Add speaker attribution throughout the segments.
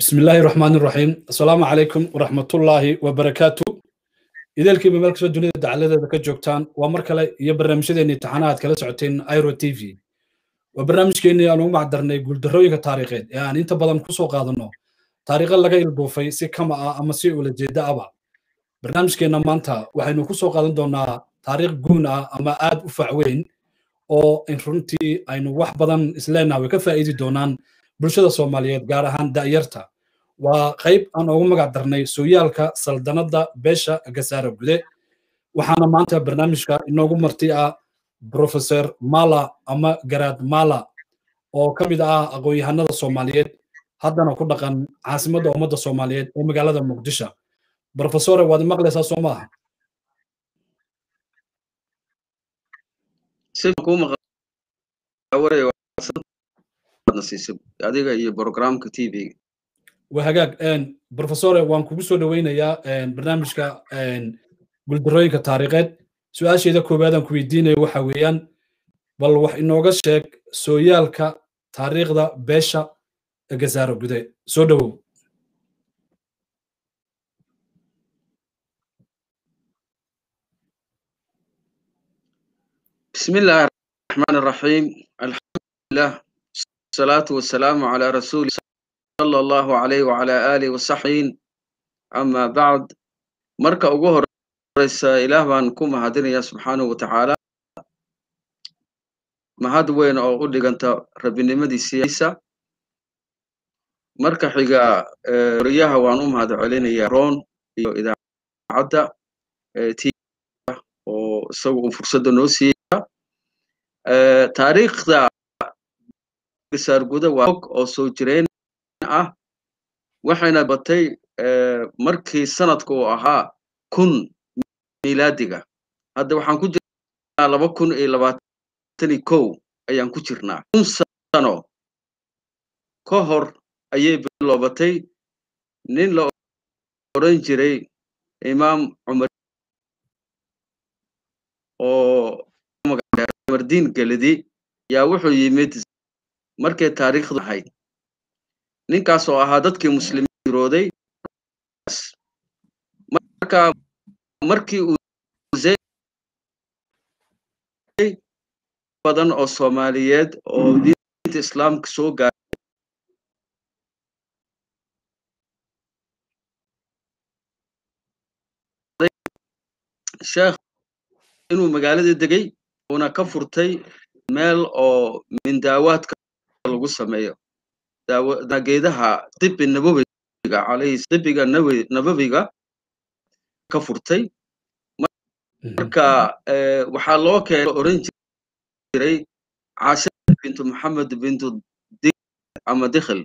Speaker 1: بسم الله الرحمن الرحيم السلام عليكم ورحمة الله وبركاته إذا الكيبة ملك سو دنيا دعالة ذاك جوكتان ومركلة يبرنامج ديني تحانات كلا سعتين ايرو تي في وبرنامج كيني أنا ما عدرنا يقول درويك تاريخين يعني أنت بدن كسو قادنو تاريخ لغا يلبوفي سي كما أما سي ولا جيدا أبا برنامج كينا مانتا وحينو كسو قادن دونا تاريخ قونا أما آد أفعوين oo in runtii aynu wax badan isleenaha way ka faa'iidi doonaan bulshada soomaaliyeed gaar ahaan da'yarta waa qayb aan ugu magac darnay sooyaalka saldanadda beesha gasaara gude waxaana maanta barnaamijka inoogu marti ah professor mala ama garaad mala oo ka mid ah aqoon-yahanada soomaaliyeed haddana ku dhaqan caasimadda ummadda soomaaliyeed ee magaalada muqdisho professore waad maqlaysaa soo maaha
Speaker 2: adiga iyo programka t v
Speaker 1: waa hagaag professore waan kugu soo dhoweynayaa barnaamijka guldarooyinka taariikheed su-aasheeda koowaadaan ku weydiinayo waxa weeyaan bal wax inooga sheeg sooyaalka taariikhda beesha gasaaro gude soo dhowow
Speaker 2: بسم الله الرحمن الرحيم الحمد لله الصلاة والسلام على رسول صلى الله عليه وعلى آله وصحبه أما بعد مركا أقوه رئيس إله بان كوما هدينيا سبحانه وتعالى ما هاد وين أو قد أنت ربي نمدي سياسة مركا حقا رياها وانوم هذا علينا يا رون إذا عدى تي وسووا فرصة نوسي taariikhda gasaarguda waa og oo soo jireen ah waxayna batay markii sanadka uu ahaa kun miilaadiga hadda waxaan ku jirnaa laba kun iyo labaatani kow ayaan ku jirnaa kun sano ka hor ayay biloobatay nin la odhan jiray imaam cumar oo mardiin gelidi yaa wuxuu yimid markay taariikhdu ahayd ninkaas oo ahaa dadkii muslimiin jirooday marka markii uu badan oo soomaaliyeed oo diinta islaamka soo gaaray sheekh inuu magaalada degay una ka furtay meel oo mindaawaadka lagu sameeyo geedaha dibi nabawiga calayhi dibiga nabawiga ka furtay marka waxaa loo keenay oran jiray caasha bintu maxamed bintu ama dikhil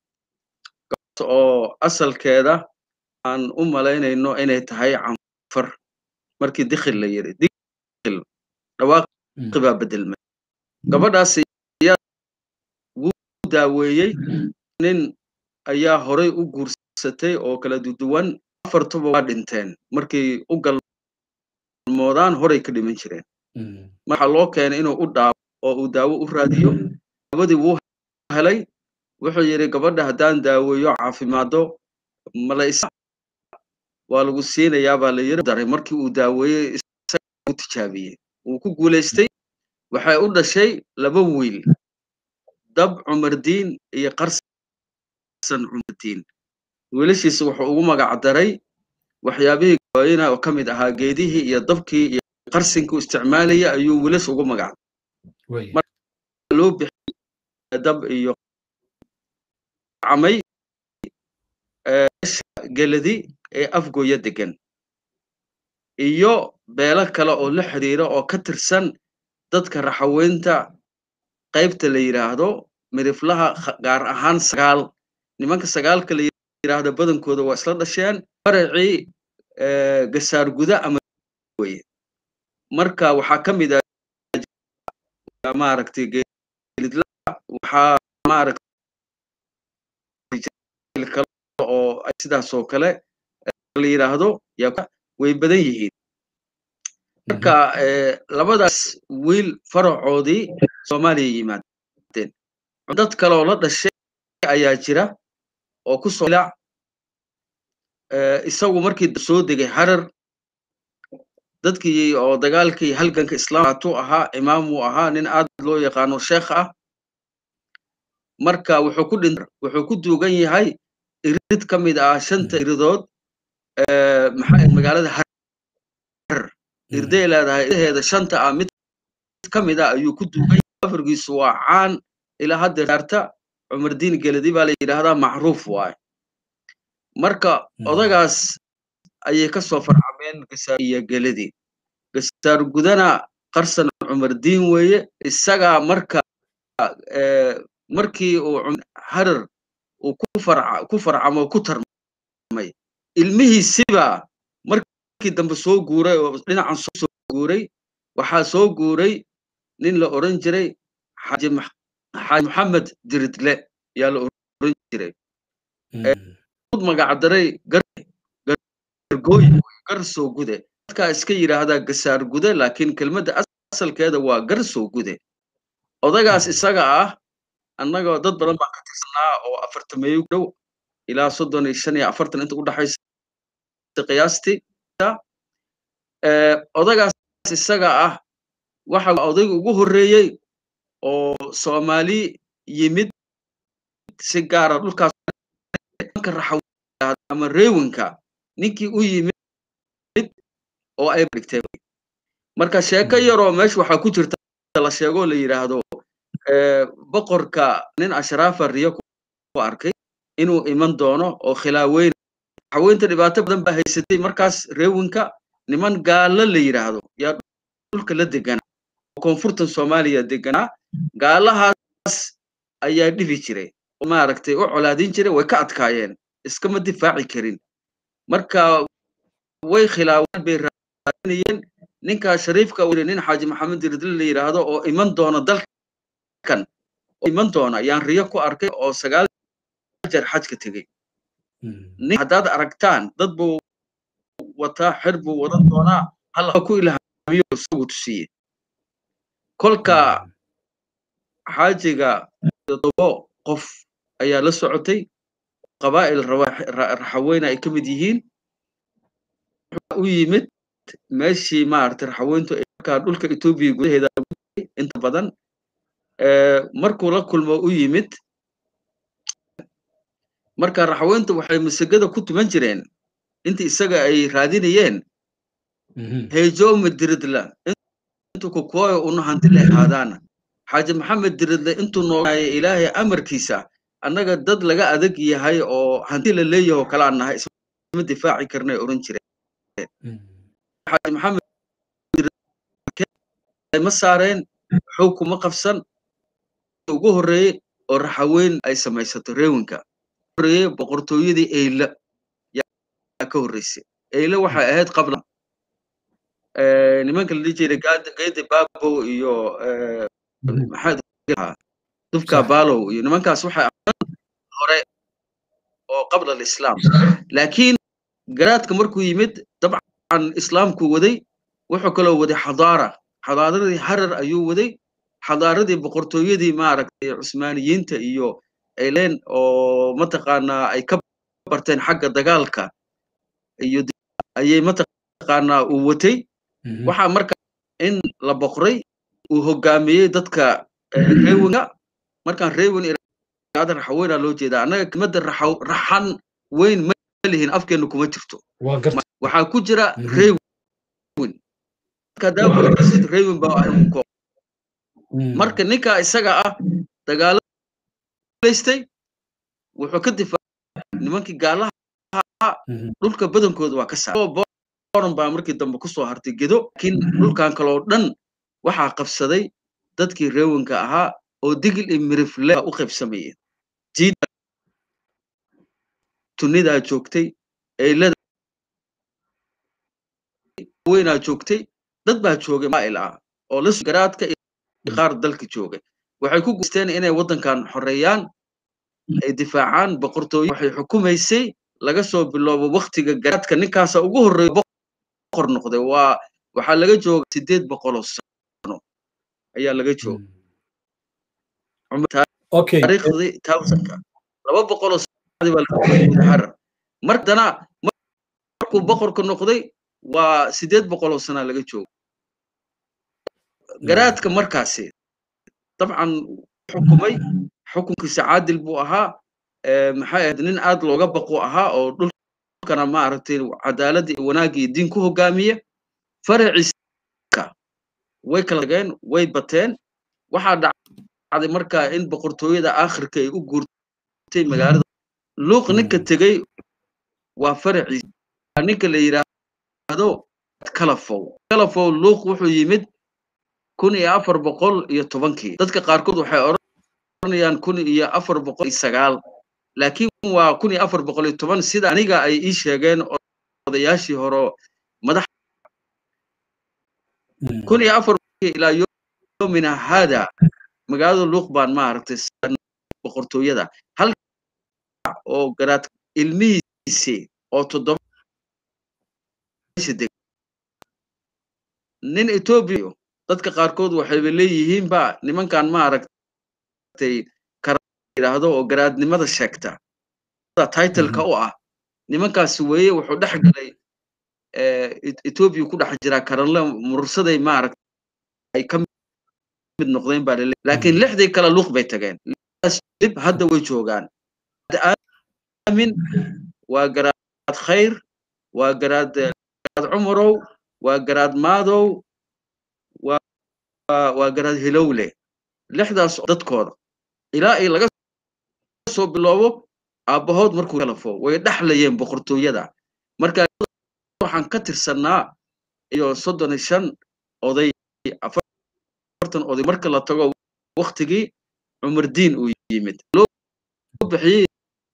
Speaker 2: oo asalkeeda aan u malaynayno inay tahay canfar markii dikhil la yiri dikhil dhawaaq baa bedelmay gabadhaas ayaa wuu daaweeyey nin ayaa horay u guursatay oo kala duduwan afartuba waa dhinteen markay u galmoodaan horay ka dhiman jireen waxaa loo keenay inuu u dhaawo oo uu daawo u raadiyo dawadii wuu helay wuxuu yidhi gabadha haddaan daaweeyo caafimaado mala waa lagu siinayaa baa la yiri daray markii uu daaweeyey isaga u tijaabiyey wuu ku guulaystay waxay u dhashay laba wiil dab cumardiin iyo qarsan cumardiin wiilashiisa wuxuu ugu magac daray waxyaabihii gooyina oo ka mid ahaa geedihii iyo dabkii iyo qarsinkii isticmaalaya ayuu wiilas ugu magac loo bixiyay dab iyo camay geladi ee afgooya degan iyo beelo kale oo la xiriira oo ka tirsan dadka raxaweynta qaybta la yidhaahdo midiflaha gaar ahaan sagaal nimanka sagaalka la yidhaahdo badankooda waa isla dhasheen faracii gasaar guda ama weye marka waxaa ka mid ah maaragtay geelidla waxaa maaragtay kale oo sidaas oo kale la yidhaahdo yaa way badan yihiin marka labadaas wiil faracoodii soomaaliya yimaadeen dad kale oo la dhashay ayaa jira oo ku soo ilac isagu markii soo degay harar dadkii oo dagaalkii halganka islaamatu ahaa imaam uu ahaa nin aad loo yaqaano sheekh ah marka wuxuu ku dhin wuxuu ku duugan yahay irid ka mid ah shanta iridood maxaa magaalada harar irday leedahay irideeda shanta ah mid ka mid ah ayuu ku duugan yahay afargiisu waa caan ilaa hadda saarta cumar diin geladi baa la yidhaahdaa macruuf waaye marka odagaas ayay ka soo farcameen gasaar iyo geladi gasaar gudana qarsan cumar diin weeye isagaa marka markii uu harar uu ku farca ku farcamo ku tarmay ilmihiisiba markii dambe soo guuray oo dhinacan soo guuray waxaa soo guuray nin la oran jiray xaaji xaaji maxamed diridle yaa la oran jiray magacdaray gargooy gar soo gude dadkaa iska yidhaahdaa gasaar gude laakiin kelmadda asalkeeda waa gar soo gude odagaas isaga ah annagoo dad badan baan ka tirsanaa oo afartameeyo dhow ilaa soddon iyo shan iyo afartan inta u dhaxaysa qiyaastii odagaas isaga ah waxa odayga ugu horreeyey oo soomaali yimid si gaara dhulkaas ama reewinka ninkii u yimid oo ay dhigtay marka sheeko yaroo meesha waxaa ku jirta la sheegoo la yidhaahdo boqorka nin ashraafa riyo ku arkay inuu iman doono oo khilaaweyn haweynta dhibaato badan baa haysatay markaas reewinka niman gaalo la yidhaahdo yaa dhulka la deganaa oo koonfurtan soomaaliya deganaa gaalahaas ayaa dhibi jiray oo maaragtay u colaadin jiray way ka adkaayeen iskama difaaci karin marka way khilaaween bay raadinayeen ninka shariifka uu nin xaaji maxamed diridle la yidhaahdo oo iman doona dalkan oo iman doona yaan riyo ku arkay oo sagaal jeer xajka tegey nin haddaad aragtaan dad buu wataa xir buu wadan doonaa hal ku ilhaamiyo isagu tusiye kolka xaajiga todobo qof ayaa la socotay qabaa'il raxaweyne ay ka mid yihiin u yimid meeshii maaragtay raxaweyntu markaa dhulka etoobiya gudaheeda inta badan markuu la kulmo u yimid marka raxaweyntu waxay masagada ku tuman jireen intii isaga ay raadinayeen heejoome diridla intuu kukuwayo una hanti la ahaadaana xaaji maxamed diridle intuu noolaaye ilaahay amarkiisa annaga dad laga adag yahay oo hanti la leeyahay oo kale aan nahay isma difaaci karnay oran jireen xaaji maxamed ma saareen xoog kuma qabsan ugu horreeyey oo raxaweyn ay samaysato reewinka horreeyey boqortooyadii eyle yaa ka horreysay eyle waxay ahayd qabla nimanka la dhihi jiray geedi baabo iyo maxaa dubka baalow iyo nimankaas waxay hore oo qabla alislaam laakiin garaadka markuu yimid dabcan islaamku waday wuxuu kaloo waday xadaara xadaaradii harar ayuu waday xadaaradii boqortooyadii maaragtay cusmaaniyiinta iyo ayleen oo mataqaanaa ay ka barteen xagga dagaalka iyo ayay mataqaanaa uu watay waxaa marka in la boqray uu hogaamiyey dadka reewinga markaan reewin iraada raxaweynaa loo jeedaa annaga kelmadda raxan weyn ma lihin afkeenna kuma jirto waxaa ku jira reewin reewin baa marka ninka isaga ah dagaalaystay wuxuu ka difaacay nimankii gaalaha dhulka badankooda waa ka saaray boran baa markii dambe kusoo hartay gedo laakiin dhulkan kaloo dhan waxaa qabsaday dadkii reewinka ahaa oo digil iyo mirifle u qaybsamayeen jiida tunidaa joogtay eylada weynaa joogtay dad baa joogay maa'il ah oo la garaadka iyo qaar dalka joogay waxay ku guusteen inay waddankan xoreeyaan ay difaacaan boqortooyo waxay xukumaysay laga soo biloobo waktiga garaadka ninkaasa ugu horreeya boqor noqday waa waxaa laga jooga sideed boqoloo sano ayaa laga jooga taariikhdii towsanka laba boqoloo harar mardana markuu boqorka noqday waa sideed boqol oo sana laga joogo garaadka markaasi dabcan xukumay xukunkiisa caadil buu ahaa maxay ahayd nin aad looga baqu ahaa oo dhulkana maaragtay cadaaladda iyo wanaagga iyo diin ku hogaamiya faraciisa way kala tageen way bateen waxaa dhacday markaa in boqortooyada aakhirka ay u guurtay magaalada luuq ninka tegey waa faraciisa ninka la yidhaahdo kalafow kalafow luuq wuxuu yimid kun iyo afar boqol iyo tobankii dadka qaarkood waxay odhanayaan kun iyo afar boqol iyo sagaal laakiin waa kun iyo afar boqol iyo toban sida aniga ay ii sheegeen odayaashii hore madax kun iyo afar ilaa yomina hada magaalada luuq baan maaragtay boqortooyada hal oo garaad ilmihiisi oo toddoba nin etoobiya dadka qaarkood waxayba leeyihiinba nimankan maaragtay yidhaahdo oo garaadnimada sheegta titleka u ah nimankaasi weeye wuxuu dhex galay etoobiya ku dhex jiraa karanle mursaday maaragtay ay ka mid noqdeen baa lele laakiin lixdii kale luuq bay tageen dib hadda way joogaan aamin waa garaad khayr waa garaad garaad cumarow waa garaad maadow waa garaad hilowle lixdaas dadkooda ilaa ay laga soo biloobo aabbahood markuu kalafo way dhexlayeen boqortooyada marka waxaan ka tirsannaa iyo soddon iyo shan oday afartan oday marka la tago waktigii cumardiin uu yimid loo bixiyey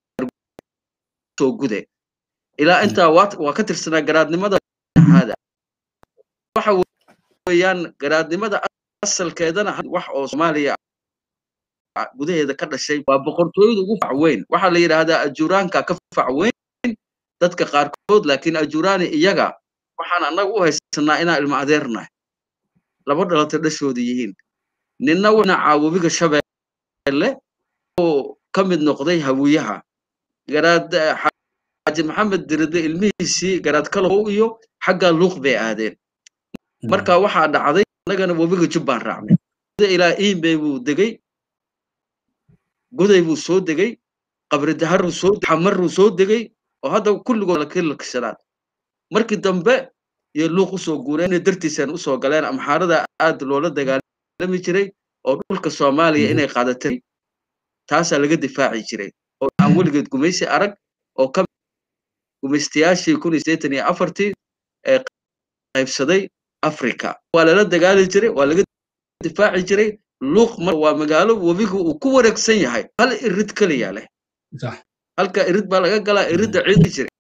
Speaker 2: soo gude ilaa intaa waa ka tirsanaa garaadnimada hada waxa weeyaan garaadnimada asalkeedana wax oo soomaaliya gudaheeda ka dhashay waa boqortooyada ugu facweyn waxaa la yidhaahdaa ajuraanka ka facweyn dadka qaarkood laakiin ajuraani iyaga waxaan annaga u haysanaa inaan ilmo adeernahay laba dhalatay dhashooda yihiin ninna winacaa webiga shabeelle oo ka mid noqday hawiyaha garaad xaaji maxamed diride ilmihiisii garaad kalow iyo xaggaa luuq bay aadeen marka waxaa dhacday annagana webiga jubbaan raacnay ilaa iimbey buu degey goday buu soo degey qabri daharuu soo xamaruu soo degey oo hadda kulligood lakilakshadaan markii dambe iyo luuq usoo guureen inay dartiisaan usoo galeen amxaarada aad loola dagaalami jiray oo dhulka soomaaliya inay qaadatay taasaa laga difaaci jiray oo aan weligeed gumaysi arag oo ka gumaystayaashii kun iyo sideetan iyo afartii ee qaybsaday africa waa lala dagaali jiray waa laga difaaci jiray luuq mar waa magaalo webigu uu ku wareegsan yahay hal irid keliya leh halka irid baa laga galaa iridda ciidi jiray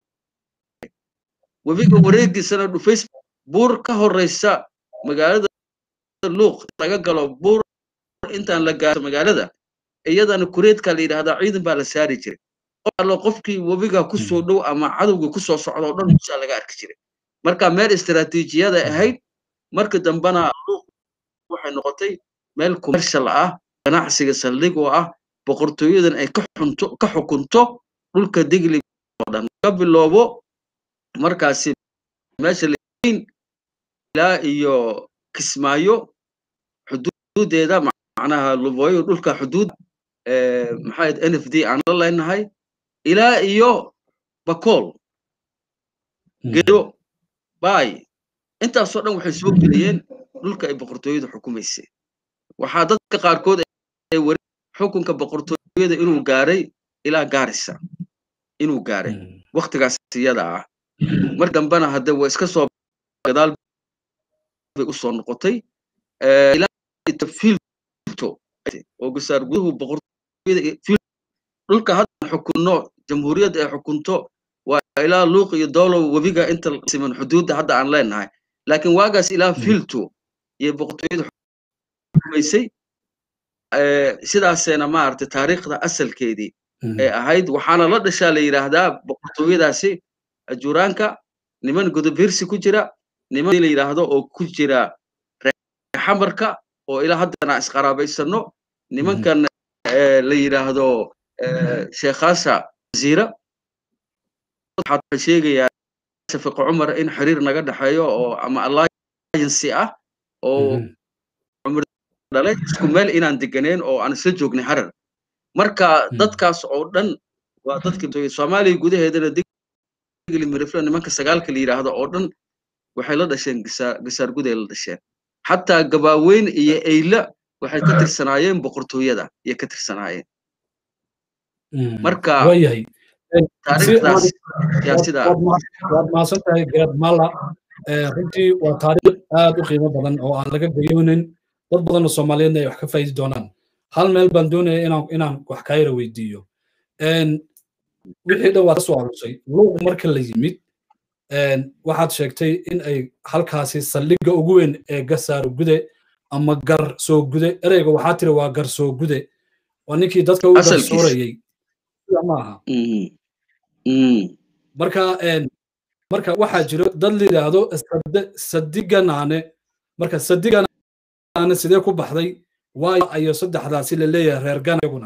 Speaker 2: webiga wareegiisana dhufays buur ka horeysa magaalada luuq laga galo buur intaan la gaaro magaalada iyadana kureedka la yidhahdaa ciidan baa la saari jiray allo qofkii webiga ku soo dhow ama cadowga ku soo socda oo dhan musaa laga arki jiray marka meel istiraatiijiyada ahayd marka dambena luuq waxay noqotay meel commercial ah ganacsiga saldhig oo ah boqortooyadan ay ka xunto ka xukunto dhulka digli oo dhan ka biloobo markaasi meesha lain ilaa iyo kismaayo xuduudeeda macnaha lubooyo dhulka xuduud maxaa n f d aan la leenahay ilaa iyo bakool gedo bay intaasoo dhan waxay soo geliyeen dhulka ay boqortooyadu xukumaysay waxaa dadka qaarkood ay wari xukunka boqortooyada inuu gaaray ilaa gaarisa inuu gaaray waktigaas iyada ah mar dambena hadde waa iska soo gadaal bay usoo noqotay oo gasaar guduhu boqortooyada dhulka hadda xukunno jamhuuriyadda ay xukunto waa ilaa luuq iyo doolow webiga inta siman xuduudda hadda aan leenahay laakiin waagaas ilaa filto iyo boqortooyada xukumaysay sidaaseena maaragtay taariikhda asalkeedii ay ahayd waxaana la dhashaa la yidhaahdaa boqortooyadaasi ajuraanka niman godobirsi ku jira niman la yidhaahdo oo ku jira xamarka oo ilaa haddana isqaraabaysano nimankan la yidhaahdo sheekhaasa jaziira waxaa sheegayaa shafiq cumar in xiriir naga dhexeeyo oo ama alliance ah oo cumar dhalay isku meel inaan deganeen oo aan isla joognay harar marka dadkaas oo dhan waa dadkii soomaaliya gudaheedana digli mirifle nimanka sagaalka la yidhaahdo oo dhan waxay la dhasheen gasaar guday la dhasheen xataa gabaaweyn iyo eyla waxay ka tirsanaayeen boqortooyada iyo ka tirsanaayeen marka
Speaker 1: waayahay
Speaker 2: taariikhdaas yaa sidaa
Speaker 1: waad mahadsan tahay garaad mala runtii waa taariikh aad u qiimo badan oo aan laga gayoonin dad badan oo soomaaliyeedna ay wax ka faa'idi doonaan hal meel baan doonaya inaan inaan wax kaayra weydiiyo wixii dhan waad ka soo arusay luuq marka la yimid waxaad sheegtay in ay halkaasi saldhigga ugu weyn ee gasaaro gude ama gar soo gude ereyga waxaa tiri waa gar soo gude waa ninkii dadka u garsoorayey maaha marka marka waxaa jiro dad la yidhaahdo sadiganaane marka sadiganaane sidee ku baxday waayo ayo saddexdaasi la leeyahay reer gana iyaguna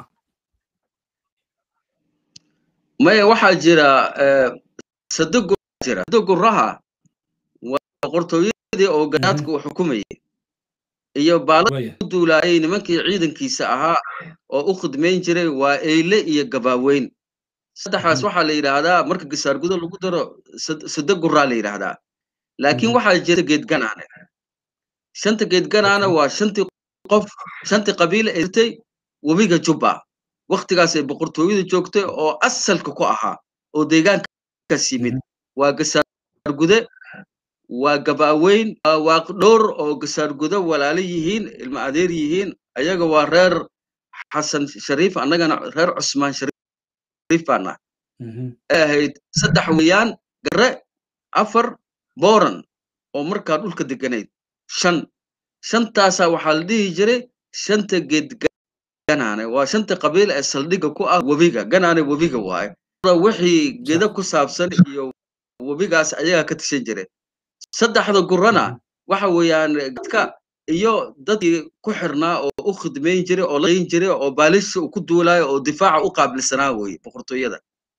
Speaker 2: maya waxaa jira sadigu jira sadiguraha waa boqortooyadii oo ganaadka uu xukumayay iyo baalada u duulaayay nimankii ciidankiisa ahaa oo u khidmayn jiray waa eyle iyo gabaaweyn saddexdaas waxaa la yidhaahdaa marka gasaargudo lagu daro sadaguraa la yidhaahdaa laakiin waxaa jirta geedganaane shanta geedganaana waa shantii qof shantii qabiil ee jirtay webiga jubba waktigaas ay boqortooyada joogtay oo asalka ku ahaa oo deegaankaas yimid waa gasaargude waa gabaaweyn waa waaqdhowr oo gasaargudo walaalo yihiin ilma adeer yihiin ayaga waa reer xasan shariif annagana reer cusmaan shariif baana ahayd saddex weeyaan gare afar booran oo markaa dhulka deganayd shan shantaasaa waxaa la dhihi jiray shanta geed ganaane waa shanta qabiil ee saldhigga ku ah webiga ganaane webiga waaye wixii geda ku saabsan iyo webigaas ayagaa ka tishan jiray saddexda gurana waxa weeyaan dadka iyo dadkii ku xirnaa oo u khidmayn jiray oo layn jiray oo baalisha uu ku duulaayo oo difaaca u qaabilsanaa weye boqortooyada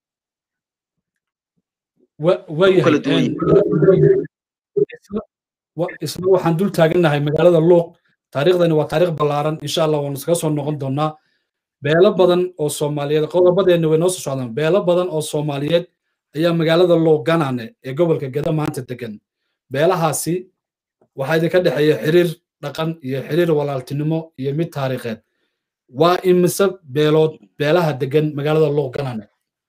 Speaker 1: isna waxaan dul taagannahay magaalada luuq taariikhdani waa taariikh ballaaran insha allah waanu iskaga soo noqon doonaa beelo badan oo soomaaliyeed qodobadeenna way noo soo socdaan beelo badan oo soomaaliyeed ayaa magaalada luuq ganaane ee gobolka geda maanta degan beelahaasi waxaa idinka dhexeeya xiriir dhaqan iyo xiriir walaaltinimo iyo mid taariikheed waa imise beelood beelaha degan magaalada luuq ganaane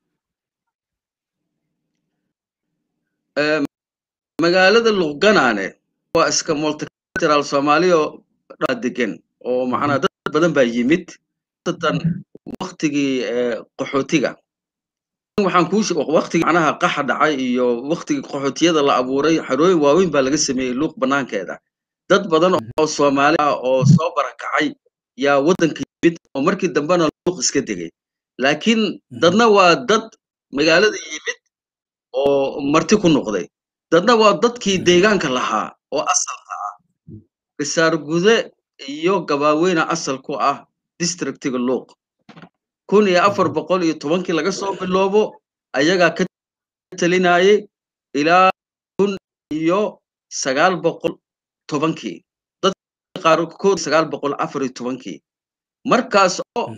Speaker 2: magaalada luuqganaane waa iska multicultural soomaaliyo dhaa degan oo macnaa dad badan baa yimid tan waktigii qaxootiga waxaan kuu waktigii macnaha qaxa dhacay iyo waktigii qaxootiyada la abuuray xarooyin waaweyn baa laga sameeyey luuq banaankeeda dad badan oo soomaali ah oo soo barakacay yaa waddanka yimid oo markii dambena luuq iska degay laakiin dadna waa dad magaalada yimid oo marti ku noqday dadna waa dadkii deegaanka lahaa oo asalka ah gasaar gude iyo gabaaweyna asal ku ah districtiga luuq kun iyo afar boqol iyo tobankii laga soo biloobo ayagaa ka talinayay ilaa kun iyo sagaal boqol tobankii dadka qaarkood sagaal boqol afar iyo tobankii markaas oo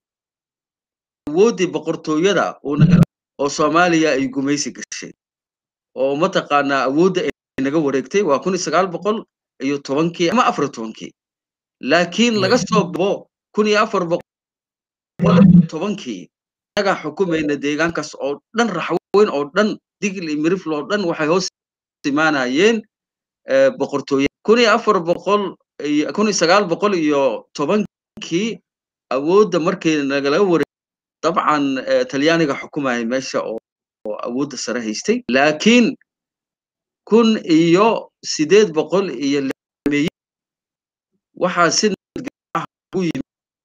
Speaker 2: awooddii boqortooyada oo soomaaliya ay gumaysi gashay oo mataqaanaa awoodda ay naga wareegtay waa kun iyo sagaal boqol iyo tobankii ama afar iyo tobankii laakiin laga soo bibo kun iyo afar boqol tobankii inagaa xukumayna deegaankaas oo dhan raxweyn oo dhan digil iyo mirifl oo dhan waxay hoos imaanayeen boqortooye kun iyo afar boqol kun iyo sagaal boqol iyo tobankii awoodda markii nagala wareeg dabcan talyaaniga xukumayay meesha oo awoodda sare haystay laakiin kun iyo sideed boqol iyo lmey waxaa si u yimid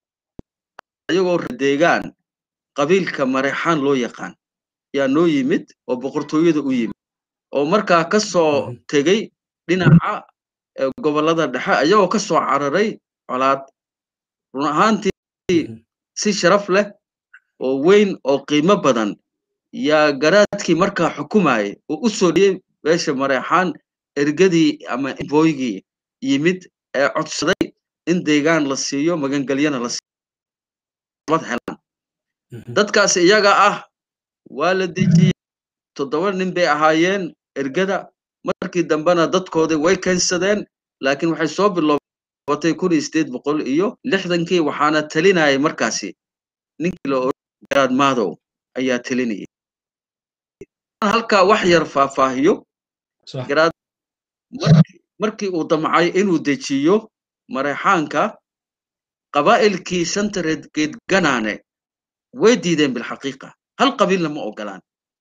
Speaker 2: ayagoo deegaan qabiilka mareexaan loo yaqaan yaa noo yimid oo boqortooyada u yimid oo markaa ka soo tegey dhinaca gobollada dhexe ayagoo ka soo cararay colaad run ahaantii si sharaf leh oo weyn oo qiimo badan yaa garaadkii markaa xukumayay oo u soo dhiyey beesha mareexaan ergadii ama booygii yimid ee codsaday in deegaan la siiyo magangelyana la siiyo helaan dadkaas iyaga ah waa la dejiyey toddoba nin bay ahaayeen ergada markii dambena dadkoodii way keensadeen laakiin waxay soo biloobatay kun iyo sideed boqol iyo lixdankii waxaana talinayay markaasi ninkii la oran garaad maadow ayaa talinayay halkaa wax yar faahfaahiyo garaad markii uu damcay inuu dejiyo mareexaanka qabaa'ilkii shanta reedgeed ganaane way diideen bilxaqiiqa hal qabiilna ma ogolaan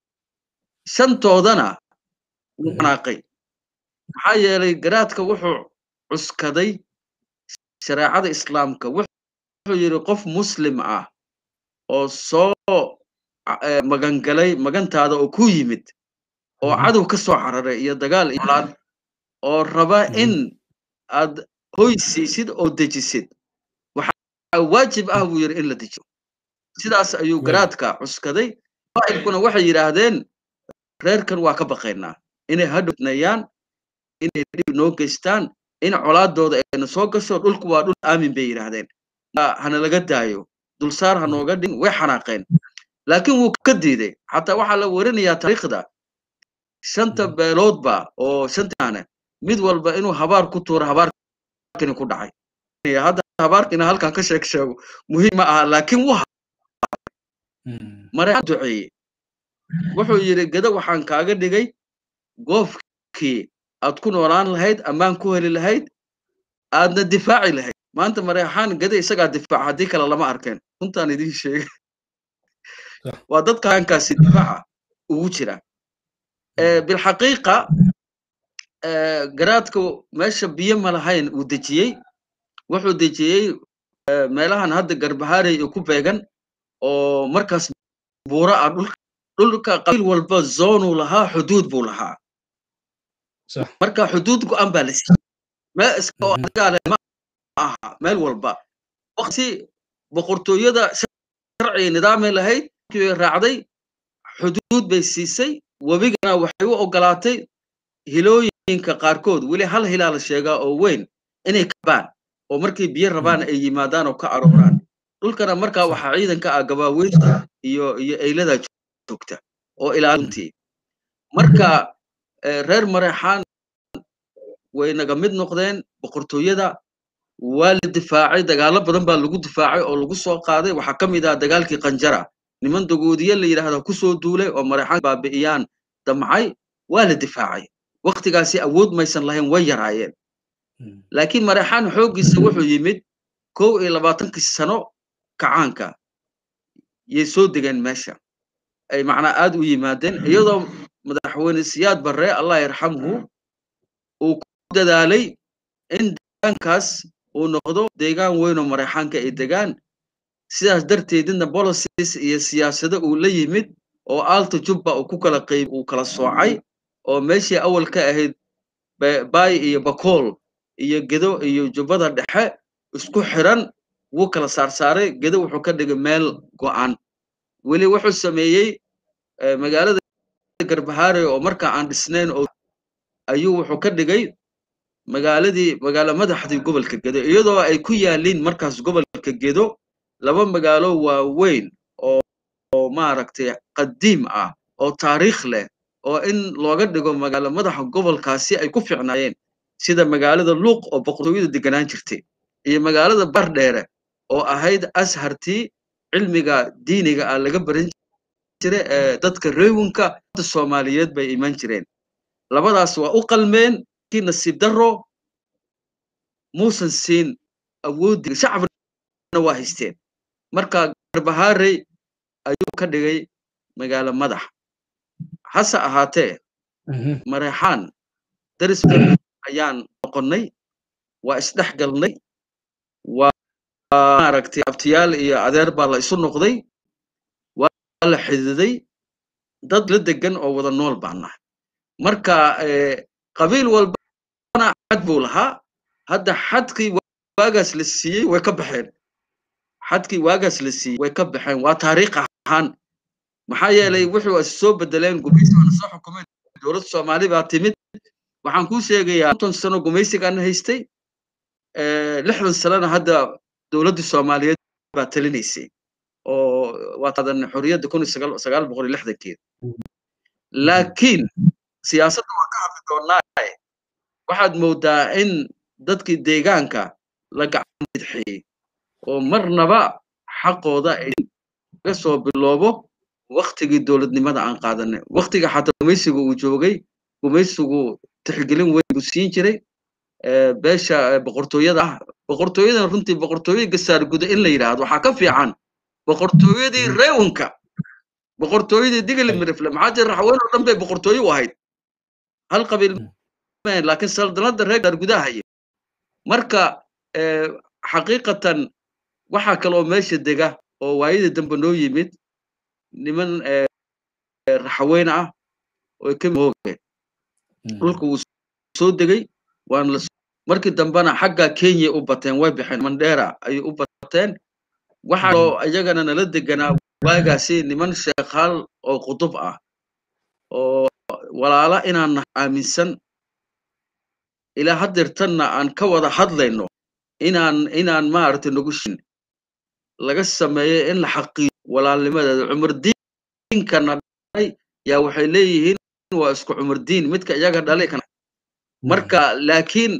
Speaker 2: shantoodana wuu qanaaqay maxaa yeelay garaadka wuxuu cuskaday shareecada islaamka wuxuu yidhi qof muslim ah oo soo magangalay magantaada oo ku yimid oo cadow ka soo cararay iyo dagaal iyo colaad oo raba in aad hoy siisid oo dejisid waxaa waajib ah buu yidhi in la dejiyo sidaas ayuu garaadka cuskaday qaa'ilkuna waxay yidhaahdeen reerkan waa ka baqaynaa inay hadhownayaan inay dhib noo geystaan in colaadooda ayna soo gasho dhulku waa dhul aamin bay yidhaahdeen hana laga daayo dulsaar ha nooga dhigin way xanaaqeen laakiin wuu ka diiday xataa waxaa la werinayaa taariikhda shanta beeloodba oo shantaane mid walba inuu habaar ku tuuro habaarkani ku dhacay hadda habaarkina halkan ka sheeg sheego muhiim ma aha laakiin wuu mareexaan duceeyey wuxuu yidhi gada waxaan kaaga dhigay goofkii aad ku noolaan lahayd ammaan ku heli lahayd aadna difaaci lahayd maanta mareexaan gada isagaa difaaca haddii kale lama arkeen runtaan idiin sheegay waa dadka hankaasi difaaca ugu jira bilxaqiiqa garaadka meesha biyo ma lahayn uu dejiyey wuxuu dejiyey meelahan hadda garbahaarey ku beegan oo markaas buura ah dhulka dhulka qabiil walba zoonuu lahaa xuduud buu lahaa marka xuduud go-an baa la siiyey meel iska oo adigaale ma aha meel walba waqti boqortooyada sharciga nidaamay lahayd bay raacday xuduud bay siisay webigana waxay u ogolaatay hilooyinka qaarkood weli hal hilaa la sheegaa oo weyn inay kabaan oo markay biyo rabaan ay yimaadaan oo ka arooraan dhulkana markaa waxaa ciidanka ah gabaaweynta iyo iyo eylada joogta oo ilaalintii marka reer mareexaan way naga mid noqdeen boqortooyada waa la difaacay dagaalo badan baa lagu difaacay oo lagu soo qaaday waxaa ka mid ah dagaalkii qanjara niman dagoodiye la yidhaahda ku soo duulay oo mareexaan baabi'iyaan damcay waa la difaacay waktigaasi awood maysan lahayn way yaraayeen laakiin mareexaan xooggiisa wuxuu yimid kow iyo labaatankii sano kacaanka yay soo degeen meesha ay macnaa aad u yimaadeen iyadoo madaxweyne siyaad barre allah yarxamhu uu ku dadaalay in deegaankaas uu noqdo deegaan weynoo mareexaanka ay degaan sidaas darteedina policies iyo siyaasado uu la yimid oo aalta jubba uu ku kala qayb uu kala soocay oo meeshii awal ka ahayd baay iyo bakool iyo gedo iyo jubbada dhexe isku xiran wuu kala saarsaaray gedo wuxuu ka dhigay meel go'an weli wuxuu sameeyey magaalada garbahaare oo markaa aan dhisnayn oo ayuu wuxuu ka dhigay magaaladii magaalo madaxdii gobolka gedo iyadoo ay ku yaaliin markaas gobolka gedo laba magaalo waaweyn oo oo maaragtay qadiim ah oo taariikh leh oo in looga dhigo magaalo madaxa gobolkaasi ay ku fiicnaayeen sida magaalada luuq oo boqortooyada deganaan jirtay iyo magaalada bardheere oo ahayd ashartii cilmiga diiniga ah laga baran jira ee dadka reewinka soomaaliyeed bay iman jireen labadaas waa u qalmeen kii nasiib darro muusan siin awooddi shacabna waa haysteen marka garbahaarey ayuu ka dhigay magaalo madax hase ahaatee mareexaan daris ayaan noqonnay waa isdhex galnay waa maaragtay abtiyaal iyo adeer baa la isu noqday waa la xididay dad la degan oo wada nool baan nahay marka qabiil walbana xad buu lahaa hadda xadkii waagaas la siiyey way ka baxeen xadkii waagaas la siiyey way ka baxeen waa taariikh ahaan maxaa yeelay wuxuu is soo bedeleen gumaysi waana soo xukumeen dowladda soomaali baa timid waxaan kuu sheegayaa konton sano gumaysigaan haystay lixdan sanana hadda dowladdii soomaaliyeed baa talinaysay oo waa qaadan xorriyadda kun iyo sagaal boqol iyo lixdankeeda laakiin siyaasadda waa ka hadli doonaa waxaad moodaa in dadkii deegaanka la gacan bidxiyey oo marnaba xaqooda ay laga soo biloobo waktigii dowladnimada aan qaadanay waktiga xataa gumaysiga uu joogay gumaysigu tixgelin weyn buu siin jiray beesha boqortooyada ah boqortooyadan runtii boqortooyo gasaar guda in la yidhaahdo waxaa ka fiican boqortooyadii reewanka boqortooyadii digli mirifle maxaa jira raxween oo dhan bay boqortooyo u ahayd hal qabiil laakiin saldanada reer gaar gudaha haya marka xaqiiqatan waxaa kaloo meesha dega oo waayadii dambe noo yimid niman raxweyn ah oo ka mooge dhulka wuu soo degay waana markii dambena xagga kenya u bateen way baxeen mandheera ayay u bateen waxaa loo iyagana nala deganaa waagaasi niman sheekhaal oo qutub ah oo walaala inaan aaminsan ilaa haddeertanna aan ka wada hadlayno inaan inaan maaragtay nagu shin laga sameeyo in la xaqiijo walaalnimadeeda cumar diinkana dhalay yaa waxay leeyihiin waa isku cumar diin midka iyaga dhalay kana marka laakiin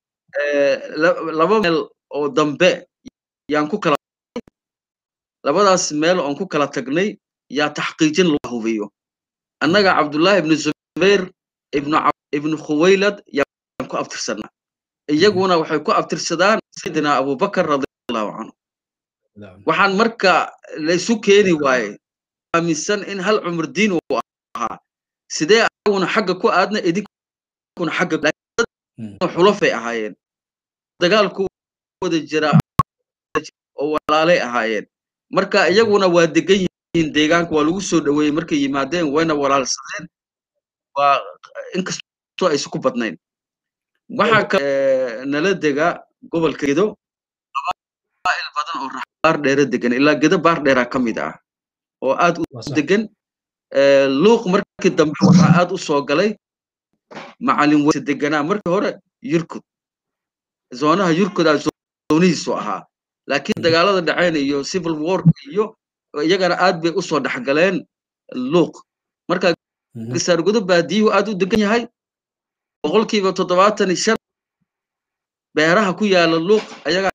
Speaker 2: laba meel oo dambe yaan ku kala labadaas meel oon ku kala tagnay yaa taxqiijin loo hubiyo annaga cabdullaahi ibnu zubayr ibnu ibnu khuwaylad yaan ku abtirsanaa iyaguna waxay ku abtirsadaan sayidina abubakar radiallahu canhu waxaan marka laysu keeni waaye aaminsan in hal cumar diin uu ahaa sidee aguna xagga ku aadna idinkuna xagga xulafay ahaayeen dagaalku wada jira oo walaalay ahaayeen marka iyaguna waa degan yihiin deegaanka waa lagu soo dhoweeyey markay yimaadeen wayna walaalsadeen waa inkastoo aysan ku badnayn waxaa ka nala dega gobolka gedo qabaa'il badan oo baar dheera degan ilaa gedo baar dheeraa ka mid ah oo aad u degan luuq markii dambe waxaa aad u soo galay macalin weyse deganaa markii hore yurkud zoonaha yurkudaa zoonihiisu ahaa laakiin dagaalada dhaceen iyo civil war iyo iyagana aad bay usoo dhexgaleen luuq marka gasaargudo baadiyuhu aad u degan yahay boqolkiiba toddobaatan iyo shan beeraha ku yaala luuq ayaga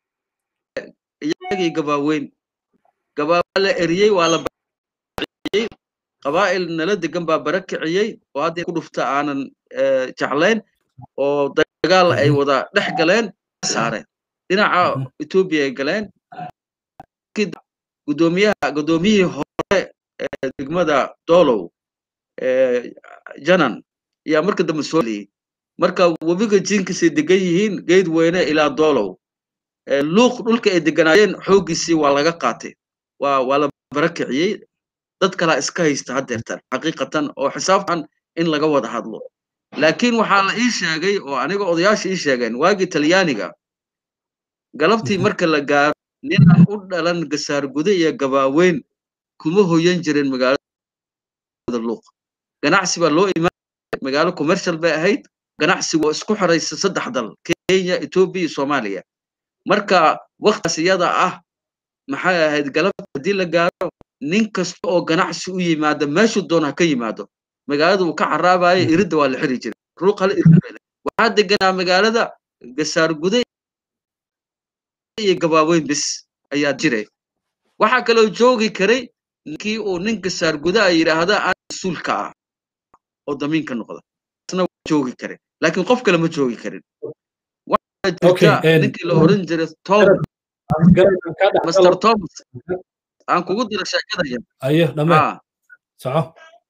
Speaker 2: iyagii gabaaweyn gabaawaa la eriyey waa la baciyey qabaa'il nala degan baa bara kiciyey oo hadda ku dhufta aanan jeclayn oo dagaal ay wada dhex galeen saareen dhinaca etoobiya ay galeen gudoomiyaha gudoomiyihii hore ee degmada dolow janan ayaa marka dambe soo liyey marka webiga jiinkiisay degan yihiin geed weyne ilaa dolow luuq dhulka ay deganaayeen xooggiisii waa laga qaatay waa waa la barakiciyey dad kalaa iska haysta haddeertan xaqiiqatan oo xisaabtan in laga wada hadlo laakiin waxaa la ii sheegay oo aniga odayaasha ii sheegeen waagii talyaaniga galabtii marka la gaaro ninaan u dhalan gasaar gude iyo gabaaweyn kuma hoyan jirin magaalada luuq ganacsi baa loo imaan magaalo commercial bay ahayd ganacsigu oo isku xiraysa saddex dal kenya etoobiya iyo soomaaliya marka waktaas iyada ah maxay ahayd galabta haddii la gaaro nin kasta oo ganacsi u yimaada meeshuu doona ha ka yimaado magaalada uu ka caraabayo iridda waa la xiri jiray ruuq hal irid waxaa deganaa magaalada gasaar gude iyo gabaaweyn bis ayaa jiray waxaa kaloo joogi karay ninkii uu nin gasaar gude a yidhaahda aan mas-uulka ah oo damiinka noqda isna joogi karay laakiin qof kale ma joogi karin waxaa jirta ninkii la oran jiray tom master thomas aan kugu diro sheekadaya
Speaker 1: aye dhame soco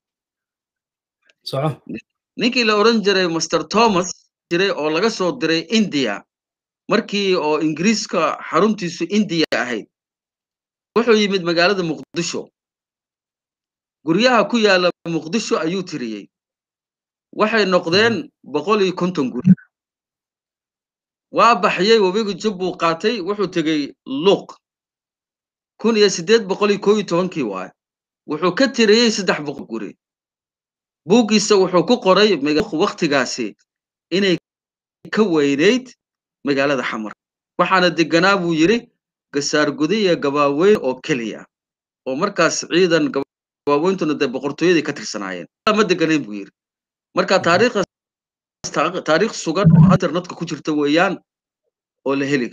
Speaker 1: soco
Speaker 2: ninkii la oran jiray master thomas jiray oo laga soo diray india markii oo ingiriiska xaruntiisu indiya ahayd wuxuu yimid magaalada muqdisho guryaha ku yaala muqdisho ayuu tiriyey waxay noqdeen boqol iyo konton guri waa baxyey webiga jub buu qaatay wuxuu tegey luuq kun iyo siddeed boqol iyo koo iyo tobankii waaye wuxuu ka tiriyey saddex boqol guri buuggiisa wuxuu ku qoray waktigaasi inay ka weynayd magaalada xamar waxaana deganaa buu yidhi gasaar gude iyo gabaaweyn oo keliya oo markaas ciidan gabaaweyntuna dee boqortooyadii ka tirsanaayeen ma deganayn buu yidhi marka taariikhdaas taariikh sugan oo internetka ku jirta weeyaan oo la heli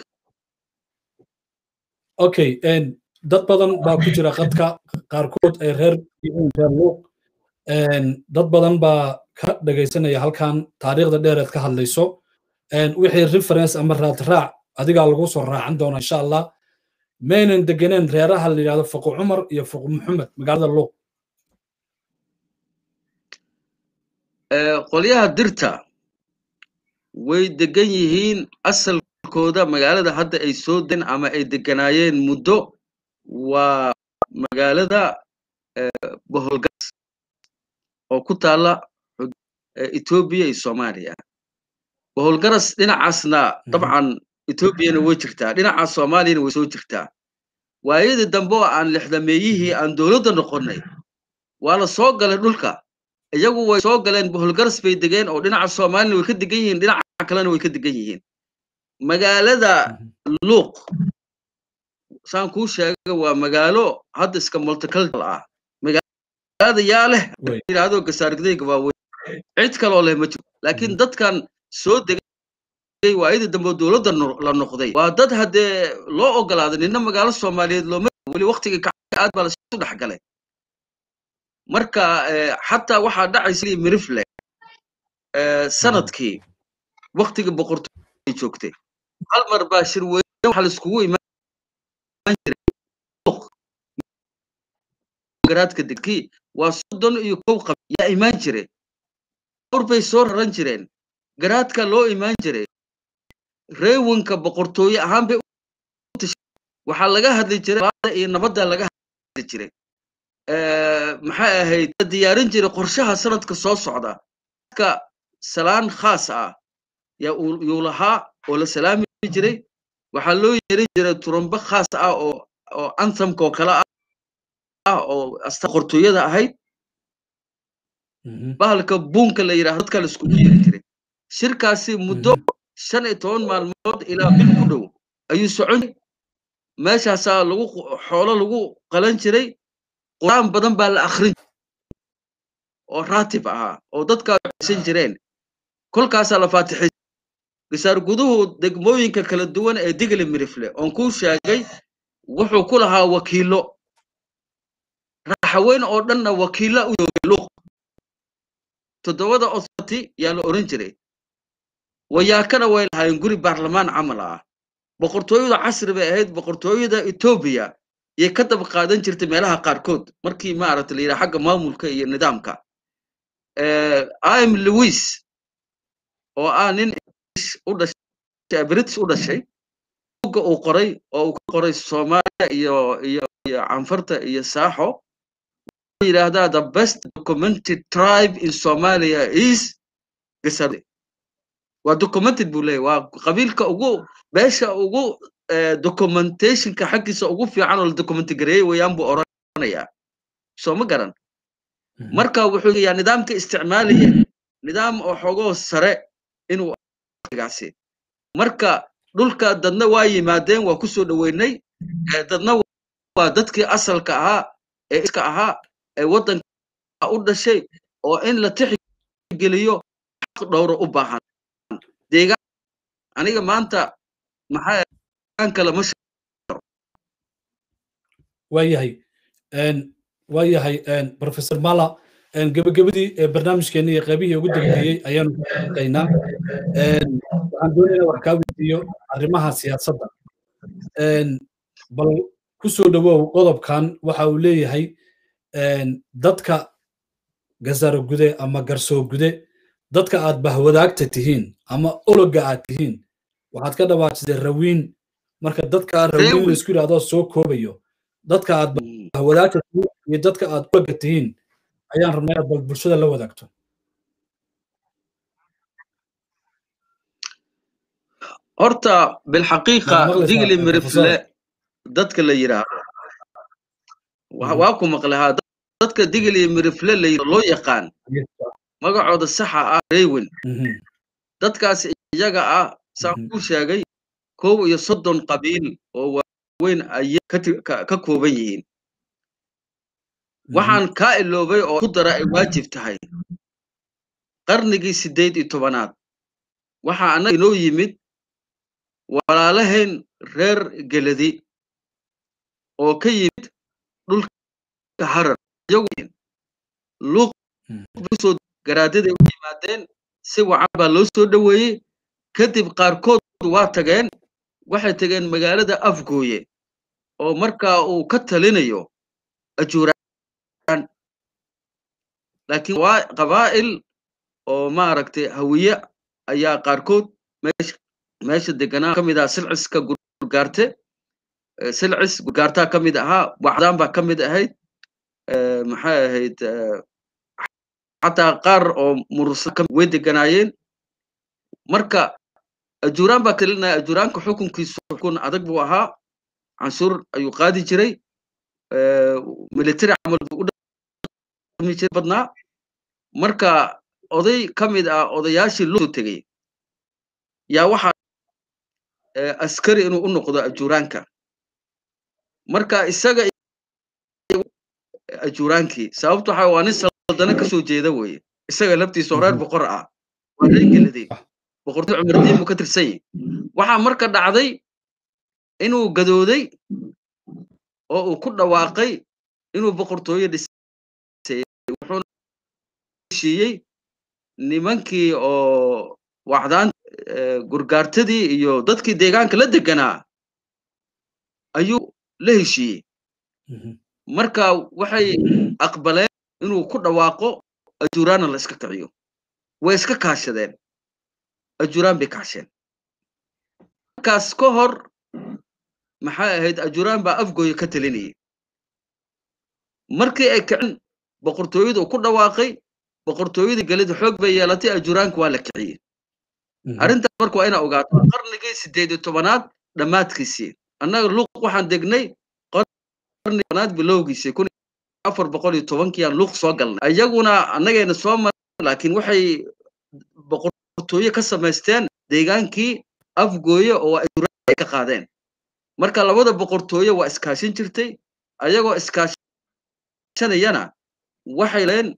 Speaker 1: okay dad badan baa ku jira qadka qaarkood ay reer reer luuq dad badan baa ka dhagaysanaya halkan taariikhda dheereed ka hadlayso wixii reference ama raadraac adigaa lagu soo raacan doona insha allah maynan deganeen reeraha la yidhahdo fuqu cumar iyo fuqu maxamed magaalada luuq
Speaker 2: qolyaha dirta way degan yihiin asalkooda magaalada hadda ay soo den ama ay deganaayeen muddo waa magaalada boholgas oo ku taala etoobiya iyo soomaaliya boholgaras dhinacaasna dabcan etoobiyana way jirtaa dhinacaas soomaaliyana way soo jirtaa waayadii dambe oo aan lixdameeyihii aan dowladda noqonnay waa la soo galay dhulka iyagu way soo galeen boholgaras bay degeen oo dhinaca soomaalina way ka degan yihiin dhinaca kalena way ka degan yihiin magaalada luuq saan kuu sheega waa magaalo hadda iska multicultural ah magaalada yaa leh yidhaahdo gasaargidayga waaweyn cid kaloo leh ma jiro laakiin dadkan soo degay waayadii dambe dowladda la noqday waa dad haddee loo ogolaaday nina magaalo soomaaliyeed looma weli waktiga kacay aad baa lasu dhex galay marka xataa waxaa dhacaysa mirifle sanadkii waktiga boqortooy joogtay hal mar baa shir weyne waxa laiskugu imaan jiray garaadka degkii waa soddon iyo kow qab yaa imaan jiray dhowr bay soo raran jireen garaadka loo imaan jiray reewanka boqortooye ahaan bay waxaa laga hadli jiray iyo nabadda laga hadli jiray maxay ahayd la diyaarin jiray qorshaha sanadka soo socda ka salaan khaas ah yaa yuu lahaa oo la salaami jiray waxaa loo yeerin jiray turumbo khaas ah oo oo anthamka oo kale ah oo asta qortooyada ahayd bahalka buunka la yidhaahdo dadka la iskugu yeeri jiray shirkaasi muddo shan iyo toban maalmood ilaa bil ku dhow ayuu socon meeshaasaa lagu xoolo lagu qalan jiray quraan badan baa la akhrin oo raatib ahaa oo dadkaa san jireen kolkaasaa la faatixay gasaar guduhu degmooyinka kala duwan ee digli mirifle oon kuu sheegay wuxuu ku lahaa wakiilo raaxaweyn oo dhanna wakiilla u joogay luuq toddobada authority yaa la oran jiray wayaakana way lahaayeen guri baarlamaan camal ah boqortooyada casri bay ahayd boqortooyada etoobiya yay ka daba qaadan jirtay meelaha qaarkood markii maaragta la yidhaha xagga maamulka iyo nidaamka im lewis oo ah nin u dhashay british u dhashay buga uu qoray oo uu ka qoray soomaaliya iyo iyo iyo canfarta iyo saaxo wuxuu yidhaahdaa the best documented tribe in somalia is gasarde waa documented buu leeyahy waa qabiilka ugu beesha ugu documentationka xaggiisa ugu fiican oo la documenti gareeyey weeyaan buu oranayaa soo ma garan marka wuxuu yaa nidaamka isticmaalaya nidaam oo xogoo sare inuu gaasi marka dhulka dadna waa yimaadeen waa ku soo dhoweynay dadna waa dadkii asalka ahaa ee iska ahaa ee waddanka u dhashay oo in la tixgeliyo xaq dhowro u baahan deegaan aniga maanta maxaa kale ma
Speaker 1: waayahay waayahay professor mala gebagabadii barnaamijkeeni iyo qaybihii ugu dambeeyey ayaanu ka shaqaynaa waxaan doonaynaa wax kaa weydiiyo arrimaha siyaasadda bal ku soo dhowow qodobkan waxa uu leeyahay dadka gasaro gude ama garsoo gude dadka aad bahwadaagta tihiin ama ologa aad tihiin waxaad ka dhawaajisay rawiin marka dadka rawiin laisku yidhahdo soo koobayo dadka aad bahwadaagta tihiin iyo dadka aad ologa tihiin ayaan rabnaa inaad bal bulshada la wadaagto
Speaker 2: horta bilxaqiiqa digli mirifle dadka la yidhaahdo waa ku maqlahaa dadka digil iyo mirifle la loo yaqaan magacooda saxa ah reywin dadkaas iyaga ah saan kuu sheegay kow iyo soddon qabiil oo waaweyn ayay ka kooban yihiin waxaan kaa iloobay oo ku dara ay waajib tahay qarnigii siddeed iyo tobanaad waxaa annaga inoo yimid walaalahayn reer geladi oo ka yimid dhulka harar luuqsoo garaadaday u yimaadeen si wacan baa loo soo dhoweeyey kadib qaarkood waa tageen waxay tageen magaalada afgooye oo markaa uu ka talinayo ajuuraan laakiin waa qabaa'il oo maaragtay hawiye ayaa qaarkood meesha deganaa ka mid ahaa silciska gurgaarte silcis gurgaartaa ka mid ahaa wacdaan baa ka mid ahayd maxay ahayd xataa qaar oo murusa way deganaayeen marka ajuuraan baa talinaya ajuuraanka xukunkiisu xukun adag buu ahaa canshuur ayuu qaadi jiray military camal buu u dhami jiray badnaa marka oday ka mid ah odayaashii loo tegey yaa waxaa askari inuu u noqdo ajuuraanka marka isaga ajuuraankii sababto waxa waa nin saldana kasoo jeeda weye isaga laftiisa reer boqor ah waa reer geladay boqortooy cumardiin buu ka tirsan yahay waxaa marka dhacday inuu gadooday oo uu ku dhawaaqay inuu boqortooyo dhisay wuxuuna heshiiyey nimankii oo wacdaan gurgaartadii iyo dadkii deegaanka la deganaa ayuu la heshiiyey marka waxay aqbaleen inuu ku dhawaaqo ajuuraanna la iska kiciyo way iska kaashadeen ajuuraan bay kaasheen markaas ka hor maxay ahayd ajuuraan baa afgooya ka talinayay markii ay kicin boqortooyadu uu ku dhawaaqay boqortooyadii gelida xoog bay yeelatay ajuuraanka waa la kiciyey arrintaas marka waa inaa ogaato qarnigii siddeed iyo tobanaad dhammaadkiisii annaga luuq waxaan degnay qarniganaad bilowgiisii kun afar boqol iyo tobankii aan luuq soo galnay iyaguna annagayna soo maray laakiin waxay boqortooye ka samaysteen deegaankii afgooye oo ay ka qaadeen marka labada boqortooye waa iskaashin jirtay ayagoo iskaashanayana waxay leen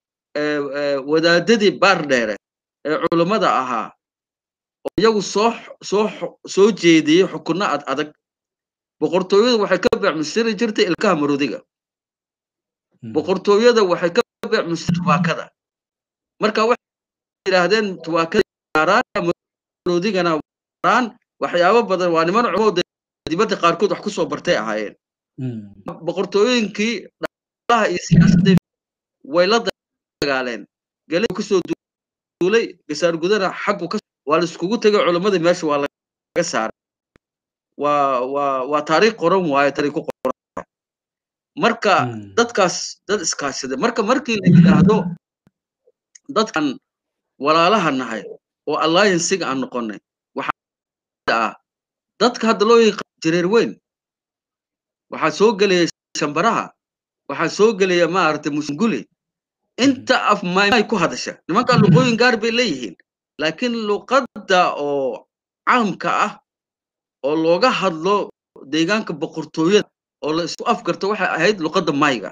Speaker 2: wadaadadii baar dheere ee culummada ahaa oo iyagu soo soo soo jeediyey xukunno ad adag boqortooyadu waxay ka beecmusiri jirtay ilkaha maroodiga boqortooyada waxay ka beecmusiri tubaakada marka waxay yidhaahdeen tubaakada maroodigana raan waxyaabo badan waa niman cumowda dibadda qaarkood wax ku soo bartay ahaayeen boqortooyinkii dhaqaalaha iyo siyaasadda way la dagaaleen galay kasoo duulay gasaar gudana xaggu ka waa la iskugu tegay culimmadii meesha waa laga saaray waa waa waa taariikh qoran waayo taariikh ku qoran marka dadkaas dad iskaashada marka markii la yidhaahdo dadkan walaalaha nahay oo alliancega aan noqonay waxaa ah dadka hadda loo yaqaan jireer weyn waxaa soo gelaya shambaraha waxaa soo gelaya maaragtay musunguli inta af maymay ku hadasha nimanka luqooyin gaar bay leeyihiin laakiin luqadda oo caamka ah oo looga hadlo deegaanka boqortooyada oo la isku afgarto waxay ahayd luqadda mayga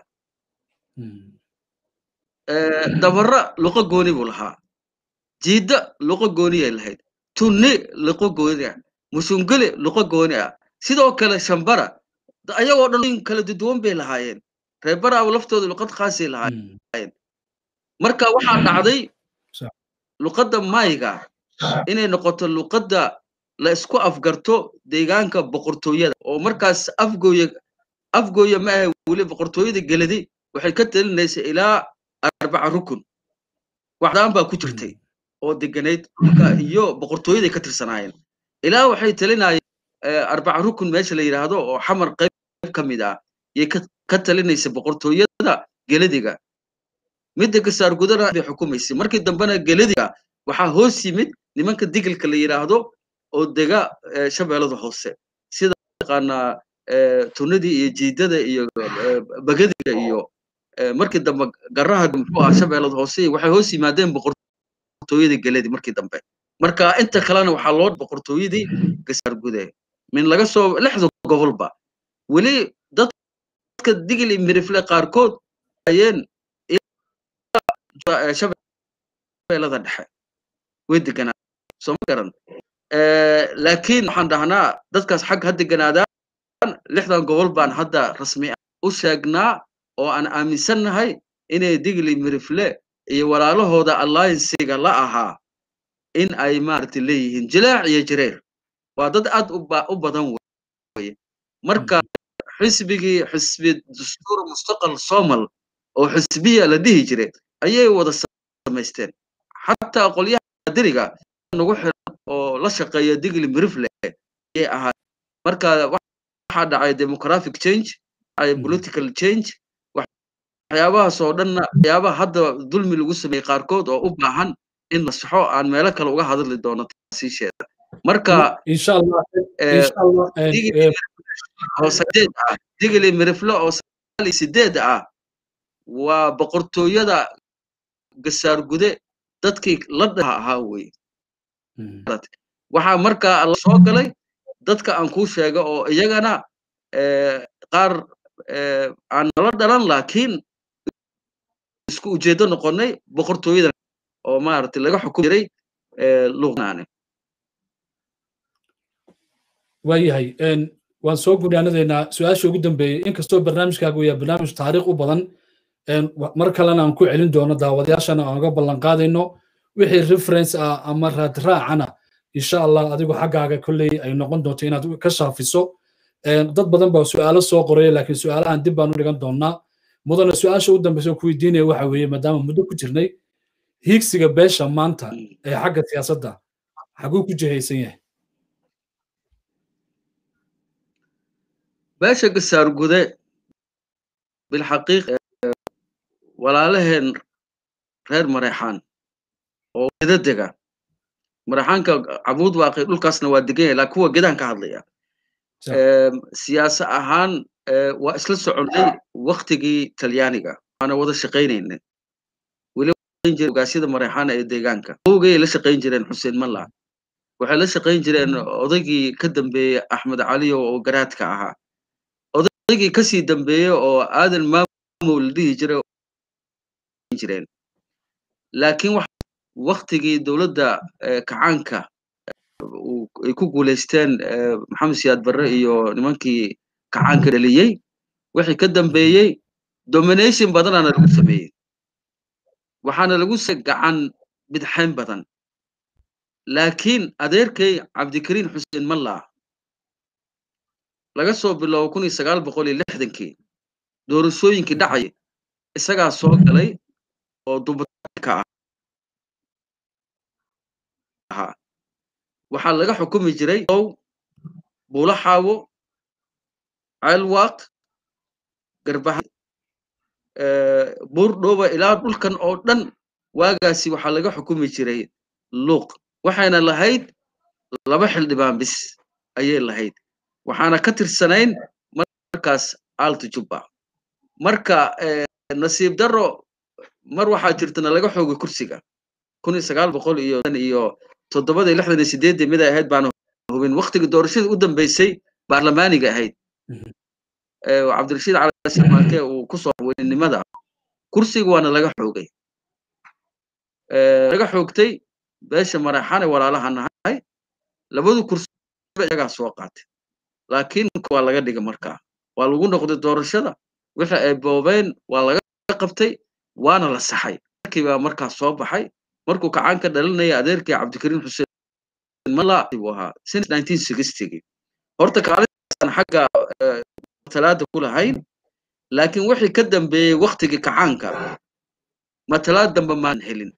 Speaker 2: dabara luqo gooni buu lahaa jiidda luqo gooniyay lahayd tunni luqo gooni ah musunguli luqo gooni ah sidoo kale shambara ayagoo dhan kala duduwan bay lahaayeen reebaraaba laftooda luqad khaasay lahaayeen marka waxaa dhacday luqadda mayga inay noqoto luqadda la isku afgarto deegaanka boqortooyada oo markaas afgooye afgooye ma ahay weli boqortooyada geladi waxay ka talinaysa ilaa arbaca rukun waxdaan baa ku jirtay oo deganayd iyo boqortooyaday ka tirsanaayeen ilaa waxay talinayeen arbaca rukun meesha la yidhaahdo oo xamar qayb ka mid ah yay ka talinaysa boqortooyada geladiga midda gasaar gudana bay xukumaysay markii dambena geladiga waxaa hoos yimid nimanka digilka la yidhaahdo oo dega shabeellada hoose sida yaqaanaa tunadii iyo jiidada iyo bagadiga iyo markii dambe garaha muxuu ah shabeellada hoose waxay hoos yimaadeen boqortooyadii geledi markii dambe marka inta kalena waxaa loo boqortooyadii gasaar gude min laga soo lixda gobolba weli dadka digil iyo mirifle qaarkood ayeen shabeellada dhexe way deganaa sooma garan laakiin waxaan dhahnaa dadkaas xag ha deganaadaan lixdan gobol baan hadda rasmi u sheegnaa oo aan aaminsannahay inay digli mirifle iyo walaalahooda alliancega la ahaa in ay maaragtay leeyihiin jilaac iyo jireer waa dad aad u badan weye marka xisbigii xisbi dastuur mustaqal somal oo xisbiya la dhihi jiray ayay wada samaysteen xataa qolyaha diriga nagu xiran oo la shaqeeya digli mirifle ayay ahaa marka waxaa dhacay demographic change ay political change waxyaabahaas oo dhanna waxyaabaha hadda dulmi lagu sameeyey qaarkood oo u baahan in la saxo aan meelo kale uga hadli doono taasiisheeda marka hoosadeed ah digli mirifle oo sagaal iyo sideed ah waa boqortooyada gasaar gude dadkii la dhaha ahaa weye waxaa markaa la soo galay dadka aan kuu sheega oo iyagana qaar aan nala dhalan laakiin isku ujeedo noqonnay boqortooyada oo maaragtay laga xukum jiray luqnaane
Speaker 1: waayahay waan soo gudhaanadaynaa su-aasha ugu dambeeyey inkastoo barnaamijkaagu yahay barnaamij taariikh u badan mar kalena aan ku celin doono daawadayaashana aan uga ballan qaadayno wixii reference ah ama raadraacana insha allah adigu xaggaaga kolley ay noqon doonto inaad ka shaafiso dad badan baa su'aalo soo qoraya laakiin su'aalahan dib baan u dhigan doonaa mudana su-aasha u dambeysa ku weydiinaya waxa weeye maadaama muddo ku jirnay hiigsiga beesha maanta ee xagga siyaasadda xaguu ku jihaysan yahay
Speaker 2: beesha gasaar gude bilxaqiiq walaalaheen reer mareexaan oo geda dega mareexaanka cabuud waaqi dhulkaasna waa degan yahay laakiin kuwa gedaan ka hadlaya siyaasa ahaan waa isla soconnay waktigii talyaaniga waana wada shaqaynayna weliogaasyada mareexaana ee deegaanka owgay la shaqayn jireen xuseen malla waxay la shaqayn jireen odaygii ka dambeeyey axmed caliyo oo garaadka ahaa odaygii kasii dambeeyey oo aadan maamow la dhihi jiray jireen laakiin waktigii dowladda kacaanka ay ku guulaysteen maxamed siyaad barre iyo nimankii kacaanka dhaliyey wixii ka dambeeyey domination badanaana lagu sameeyey waxaana lagu se gacan bidxayn badan laakiin adeerkay cabdikariin xuseen malla laga soo bilowbo kun iyo sagaal boqol iyo lixdankii doorashooyinkii dhacay isagaa soo galay oo dubatanka ahaa waxaa laga xukumi jiray ow buulaxaawo ceelwaaq garbaha buurdhooba ilaa dhulkan oo dhan waagaasi waxaa laga xukumi jiray luuq waxayna lahayd laba xildhibaan bis ayay lahayd waxaana ka tirsanayn markaas aalta jubba marka nasiib darro mar waxaa jirtana laga xoogay kursiga kun iyo sagaal boqol iyo iyo toddobada iyo lixdan iyo sideeddii mid ay ahayd baana hubin waktigii doorashadii u dambeysay baarlamaaniga ahayd cabdirashiid cali maake uu ku soo weynimada kursiga waana laga xoogay laga xoogtay beesha maraxane walaalaha nahay labadu kursi iyagaa soo qaatay laakiin waa laga dhigay markaa waa lagu noqday doorashada wixii ay boobeen waa laga qabtay waana la saxay markii baa markaa soo baxay markuu kacaan ka dhalinaya adeerkii cabdikariin xuseen mala buu ahaa since nineteen sixtygii horta kaalintan xagga matalaada ku lahayn laakiin wixii ka dambeeyey waktigii kacaanka matalaad dambe maan helin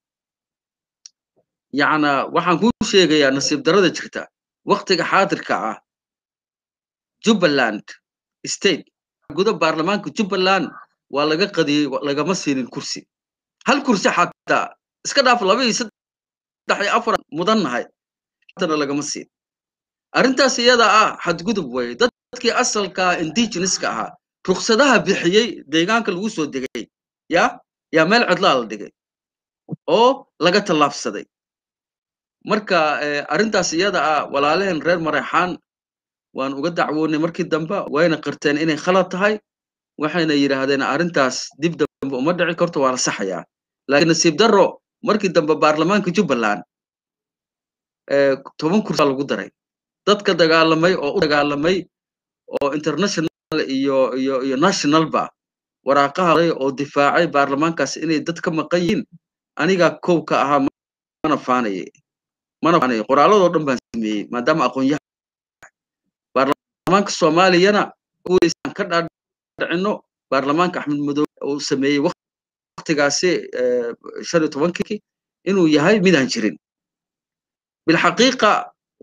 Speaker 2: yacna waxaan kuu sheegayaa nasiib darada jirta waktiga xaadirka ah jubbaland state guda baarlamaanka jubbaland waa laga qadiyey lagama siinin kursi hal kursi xataa iska dhaaf laba iyo saddex iyo afar mudan nahay hatana lagama siin arrintaas iyada ah xadgudub weye dadkii asalka indigenouska ahaa ruksadaha bixiyey deegaanka lagu soo degay ya yaa meel cidlaa la dhigay oo laga tallaabsaday marka arrintaas iyada ah walaalaheen reer mareexaan waan uga dacwoonay markii dambe wayna qirteen inay khalad tahay waxayna yidhaahdeen arrintaas dib dambe uma dhici karto waa la saxayaa laakiin nasiib darro markii dambe baarlamaanka jubbaland toban kursi lagu daray dadka dagaalamay oo u dagaalamay oo international iyo iyo iyo nationalba waraaqaha oo difaacay baarlamaankaas inay dad ka maqan yihiin anigaa kow ka ahaa mana faanaye mana faanaye qoraaladoo dhan baan sameeyey maadaama aqoonyaha baarlamaanka soomaaliyana kuwaysaan ka dhaadhicino baarlamaanka axmed madoobe uu sameeyey waktigaasi shan iyo tobankii inuu yahay midaan jirin bilxaqiiqa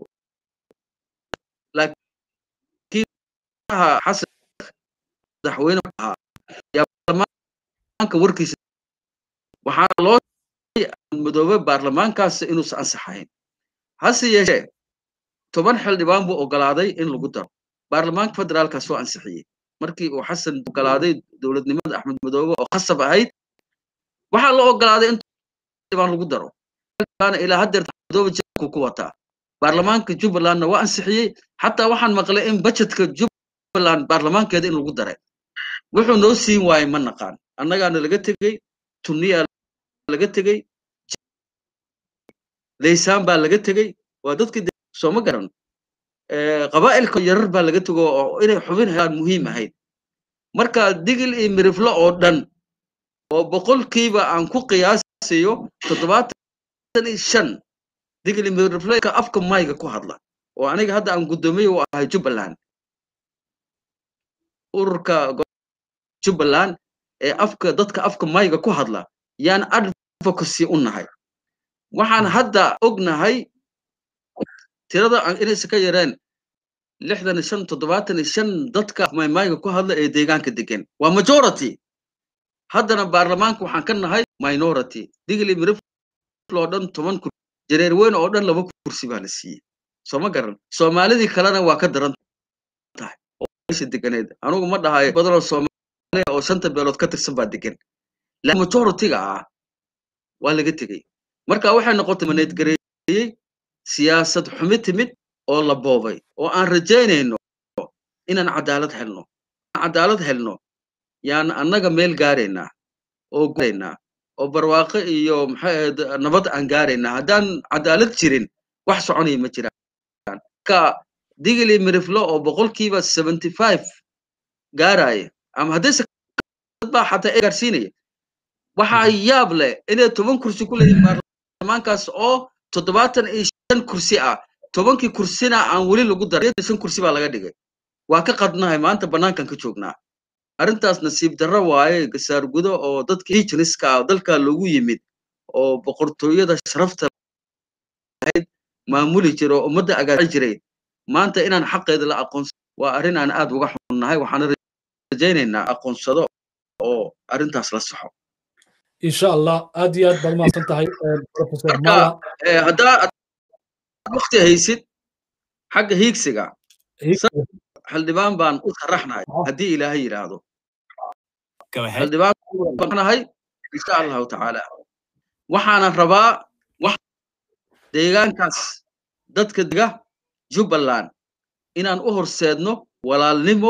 Speaker 2: xasan madaxweyne ahaa yaa baarlamaanka warkiisa waxaana loo madoobe baarlamaankaas inuusan ansaxayn hase yeeshee toban xildhibaan buu ogolaaday in lagu daro baarlamaanka federaalka soo ansixiyey markii uu xasan ogolaaday dowladnimada axmed madoobe oo khasab ahayd waxaa la ogolaaday in xildhibaan lagu daro ilaa haddeer madoobe jeebku ku wataa baarlamaanka jubbalandna waa ansixiyey xataa waxaan maqlay in bajetka jubbaland baarlamaankeeda in lagu daray wuxuu noo siin waayey ma naqaan annagaana laga tegey tuniyaa laga tegey laysaan baa laga tegey waa dadkii sooma garan qabaa'ilka yarar baa laga tego oo inay xubin helaan muhiim ahayd marka digil iyo miriflo oo dhan oo boqolkiiba aan ku qiyaasayo toddobaatan iyo shan digil iyo mirifleka afka mayga ku hadla oo aniga hadda aan guddoomiye u ahay jubbaland ururka jubbaland ee afka dadka afka mayga ku hadla yaan advocacy u nahay waxaan hadda ognahay tirada inaysa ka yareen lixdan iyo shan toddobaatan iyo shan dadka maymayga ku hadla ee deegaanka degan waa majority haddana baarlamaanka waxaan ka nahay minority digli mirif oo dhan toban kursi jareer weyn oo dhan laba kursi baa la siiyey sooma garan soomaalidii kalena waa ka daran tahay oo meesha deganeed anugu ma dhahayo badanoo soomaaliya oo shanta beelood ka tirsan baa degan laakiin majority-ga ah waa laga tegey marka waxay noqotay maneedgareeyey siyaasad xumi timid oo la boobay oo aan rajaynayno inaan cadaalad helno cadaalad helno yaan annaga meel gaaraynaa oo gaaraynaa oo barwaaqo iyo maxay ahayd nabad aan gaaraynaa haddaan cadaalad jirin wax soconaya ma jiraan ka digili miriflo oo boqolkiiba seventy five gaaraya ama haddayse baa xataa ee gaarsiinaya waxaa yaab leh inay toban kursi ku leeyihin baarlamaankaas oo toddobaatan iyo shan kursi ah tobankii kursina aan weli lagu daray shan kursi baa laga dhigay waa ka qadnahay maanta bannaankan ka joognaa arrintaas nasiib darro waaye gasaar gudo oo dadka hijiniska ah dalkaa loogu yimid oo boqortooyada sharafta ahayd maamuli jira oo ummadda agaasi jiray maanta inaan xaqeeda la aqoonsan waa arrin aan aad uga xunnahay waxaana rajaynaynaa aqoonsado oo arrintaas la saxo
Speaker 1: insha allah aad iyo aad baad mahadsan tahay professor mala
Speaker 2: haddaa wakti haysid xagga hiigsiga xildhibaan baan u sharaxnahay haddii ilaahay yidhaahdo xildhibaan baanahay insha allahu tacaala waxaana rabaa wax deegaankaas dadka dega jubbaland inaan u horseedno walaalnimo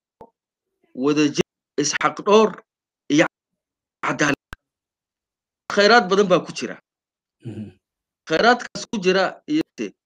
Speaker 2: wadajir isxaqdhoor iyo cadaalad khayraad badan baa ku jira khayraadkaas ku jira iyo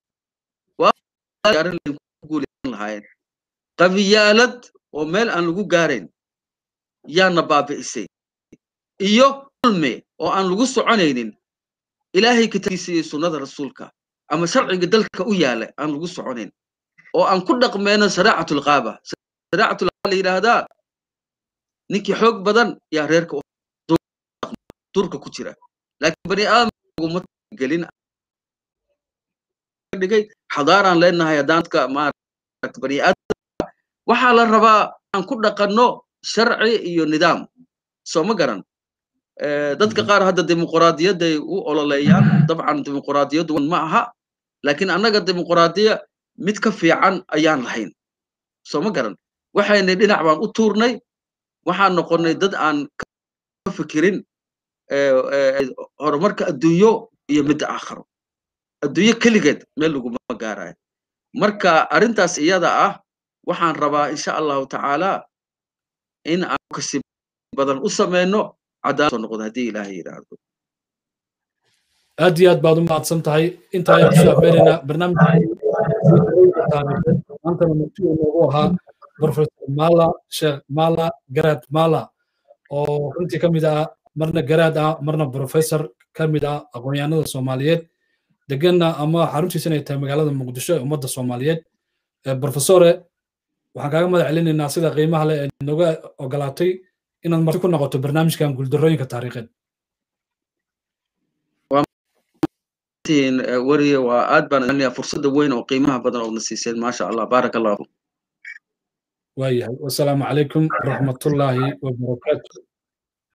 Speaker 2: guulaysan lahaayeen qabiyaalad oo meel aan lagu gaarayn yaana baabi'isay iyo ulme oo aan lagu soconaynin ilaahay kitaabkiisa iyo sunnada rasuulka ama sharciga dalka u yaala aan lagu soconayn oo aan ku dhaqmeyno shariicatulqaaba shariicatulqaaba la yidhaahdaa ninkii xoog badan yaa reerka durka ku jira laakiin bani aadamaguma gelin dhigay xadaaraan leenahay haddaan dadka maarata bani aadam waxaa la rabaa aan ku dhaqanno sharci iyo nidaam soo ma garan dadka qaar hadda dimuquraadiyadday u ololeeyaan dabcan dimuquraadiyaddu ma aha laakiin annaga dimuquraadiya mid ka fiican ayaan lahayn soo ma garan waxaynay dhinac baan u tuurnay waxaan noqonnay dad aan ka fikirin horumarka adduunyo iyo midda aakharo adduunyo keligeed meel laguma gaarayo marka arrintaas iyada ah waxaan rabaa insha allahu tacaala in aan kasi badan u samayno cadaalad soo noqdo haddii ilaahay yidhaahdo
Speaker 1: aad iyo aad baad u mahadsan tahay intaa ayaan kusoo afbeeraynaa barnaamijka maantana marti uu noogu ahaa professor mala sheekh mala garaad mala oo runtii ka mid ah marna garaad ah marna professor ka mid ah aqoonyahanada soomaaliyeed deganna ama xaruntiisa inay tahay magaalada muqdisho ee ummadda soomaaliyeed professore waxaan kaaga madax celinaynaa sida qiimaha leh ee nooga ogolaatay inaad marti ku noqoto barnaamijkan guuldarrooyinka taariikheed
Speaker 2: wariye waa aad baan fursadda weyn oo qiimaha badan oo na siiseen maasha allah baaraka allahu
Speaker 1: waayahay wasalaamu calaykum waraxmatullaahi wabarakaatu